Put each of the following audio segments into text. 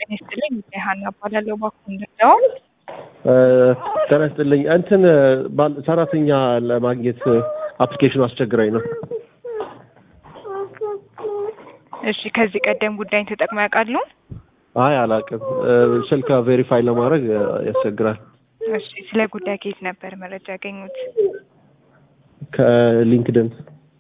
ጤና ይስጥልኝ ሀና እባላለሁ። እባክዎ እንደው ጤና ይስጥልኝ እንትን ባል- ሰራተኛ ለማግኘት አፕሊኬሽኑ አስቸግራኝ ነው። እሺ፣ ከዚህ ቀደም ጉዳይን ተጠቅመው ያውቃሉ? አይ አላውቅም። ስልክ ቬሪፋይ ለማድረግ ያስቸግራል። እሺ፣ ስለ ጉዳይ ከየት ነበር መረጃ ያገኙት? ከሊንክድን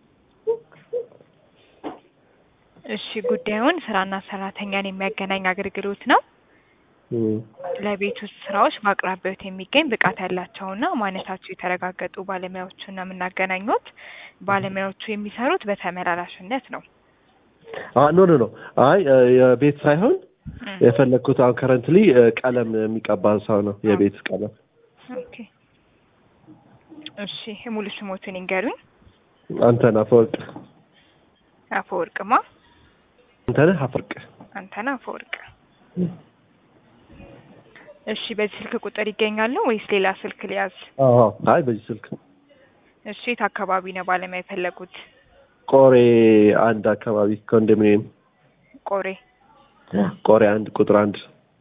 እሺ፣ ጉዳዩን ስራና ሰራተኛን የሚያገናኝ አገልግሎት ነው። ለቤት ውስጥ ስራዎች በአቅራቢያዎት የሚገኝ ብቃት ያላቸውና ማንነታቸው የተረጋገጡ ባለሙያዎችን ነው የምናገናኙት። ባለሙያዎቹ የሚሰሩት በተመላላሽነት ነው። ኖ ኖ ኖ አይ የቤት ሳይሆን የፈለግኩት አሁን ከረንትሊ ቀለም የሚቀባ ሰው ነው። የቤት ቀለም ኦኬ። እሺ ሙሉ ስሞትን ይንገሩኝ። አንተነህ አፈወርቅ። አፈወርቅማ አንተነህ አፈወርቅ። አንተነህ አፈወርቅ። እሺ በዚህ ስልክ ቁጥር ይገኛሉ ወይስ ሌላ ስልክ ሊያዝ? አዎ አይ በዚህ ስልክ እሺ የት አካባቢ ነው ባለሙያ የፈለጉት? ቆሬ አንድ አካባቢ ኮንዶሚኒየም ቆሬ። ቆሬ አንድ ቁጥር አንድ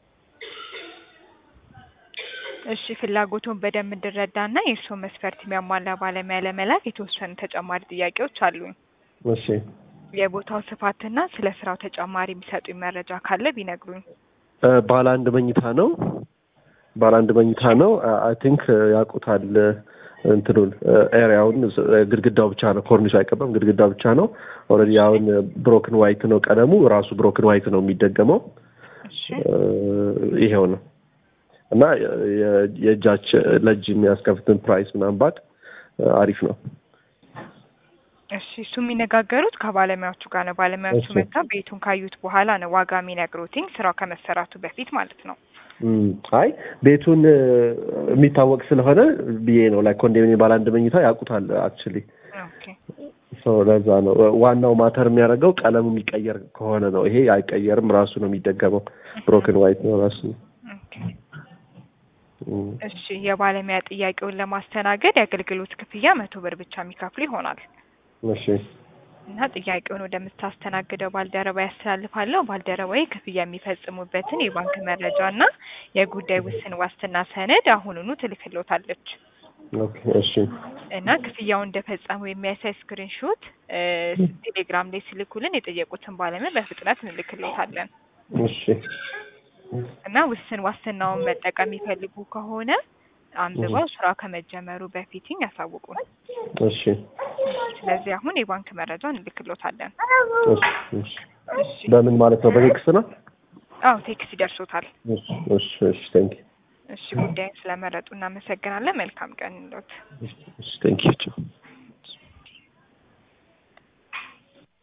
እሺ ፍላጎቱን በደንብ እንድረዳና የእርስዎን መስፈርት የሚያሟላ ባለሙያ ለመላክ የተወሰኑ ተጨማሪ ጥያቄዎች አሉኝ። እሺ የቦታው ስፋትና ስለ ስራው ተጨማሪ የሚሰጡኝ መረጃ ካለ ቢነግሩኝ። ባለ አንድ መኝታ ነው። ባለ አንድ መኝታ ነው። አይ ቲንክ ያውቁታል እንትኑን ኤሪያውን ግድግዳው ብቻ ነው። ኮርኒሱ አይቀባም። ግድግዳው ብቻ ነው። ኦልሬዲ አሁን ብሮክን ዋይት ነው ቀለሙ ራሱ ብሮክን ዋይት ነው የሚደገመው። እሺ ይሄው ነው እና የእጃች ለእጅ የሚያስከፍትን ፕራይስ ምናምን ባቅ አሪፍ ነው። እሺ እሱ የሚነጋገሩት ከባለሙያዎቹ ጋር ነው። ባለሙያዎቹ እሺ። መታ ቤቱን ካዩት በኋላ ነው ዋጋ የሚነግሩትኝ ስራው ከመሰራቱ በፊት ማለት ነው። እም፣ አይ ቤቱን የሚታወቅ ስለሆነ ብዬ ነው ላይ ኮንዶሚኒየም ባለ አንድ መኝታ ያውቁታል አክቹሊ ኦኬ ሰው ለዛ ነው ዋናው ማተር የሚያደርገው ቀለሙ የሚቀየር ከሆነ ነው። ይሄ አይቀየርም፣ ራሱ ነው የሚደገመው። ብሮክን ዋይት ነው ራሱ። ኦኬ እም፣ እሺ የባለሙያ ጥያቄውን ለማስተናገድ የአገልግሎት ክፍያ መቶ ብር ብቻ የሚከፍሉ ይሆናል እሺ እና ጥያቄውን ወደምታስተናግደው ባልደረባ ያስተላልፋለሁ። ባልደረባዬ ክፍያ የሚፈጽሙበትን የባንክ መረጃ እና የጉዳይ ውስን ዋስትና ሰነድ አሁኑኑ ትልክሎታለች ኦኬ እሺ እና ክፍያውን እንደፈጸሙ የሚያሳይ ስክሪንሾት ቴሌግራም ላይ ሲልኩልን የጠየቁትን ባለሙያ በፍጥነት እንልክሎታለን እሺ እና ውስን ዋስትናውን መጠቀም የሚፈልጉ ከሆነ አንብበው ስራ ከመጀመሩ በፊትኝ ያሳውቁን። እሺ ስለዚህ አሁን የባንክ መረጃ እንልክሎታለን። እሺ እሺ እሺ በምን ማለት ነው? በቴክስት ነው? አዎ ቴክስት ይደርሶታል። እሺ እሺ እሺ ቴንክ እሺ ጉዳይን ስለመረጡ እናመሰግናለን። መልካም ቀን እንሎት። እሺ ቴንክ ዩ